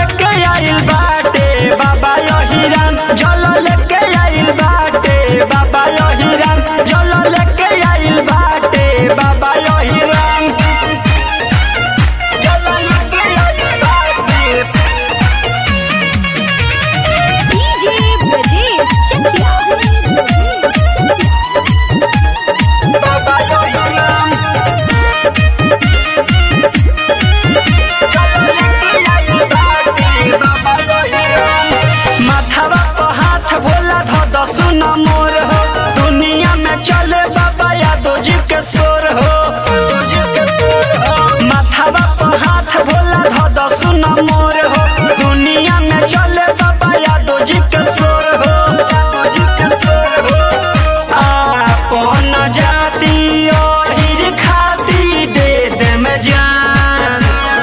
लेके आइल बाटे बाबा यहिरान जल लेके आइल बाटे बाबा यहिरान जल लेके आइल बाटे बाबा यहिरान जल लेके आइल बाटे DJ Brajesh Chakia. बाबा यहिरान माथावा पर हाथ भोला ध दसु न मोर हो दुनिया में चले बाबा यादव जी के सोर हो माथावा पर हाथ भोला ध दसु न मोर हो दुनिया में चले बाबा यादव जी के सोर हो आपन जाति ओहिर खाती दे दे में जान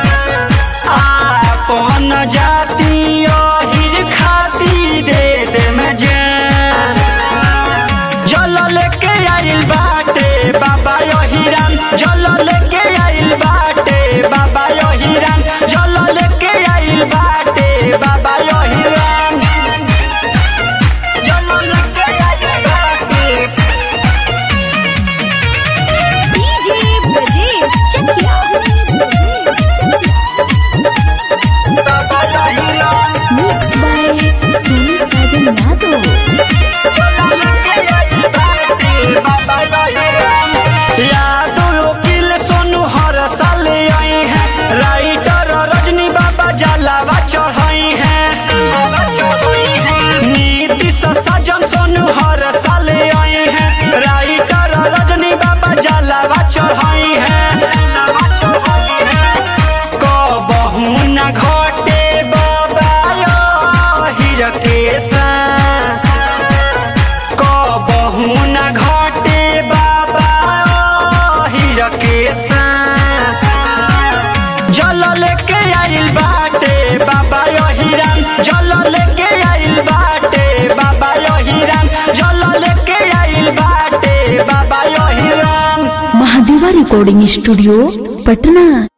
आपन जाति ओहिर खाती दे दे में जान जल लेके आइल बाटे बाबा यहिरान जल लेके आइल बाटे बाबा यहिरान जल लेके आइल बाटे बाबा यहिरान जल लेके आइल बाटे DJ Brajesh Chakia. बाबा यहिरान Mixed by Sonu Sajan Yadav. Yadav वकील सोनू हर साल आई है राइटर रजनी बाबा जलावा चढ़ाई है नीतीश सजन सोनू हर साल आई है राइटर रजनी बाबा जलावा चढ़ाई है कबहू न घटे बाबा हीर के साथ कबहू न घटे बाबा हीर के साथ जल लेके आइल बाटे बाबा यहिरान जल लेके आइल बाटे बाबा यहिरान जल लेके आइल बाटे बाबा यहिरान महादेवा रिकॉर्डिंग स्टूडियो पटना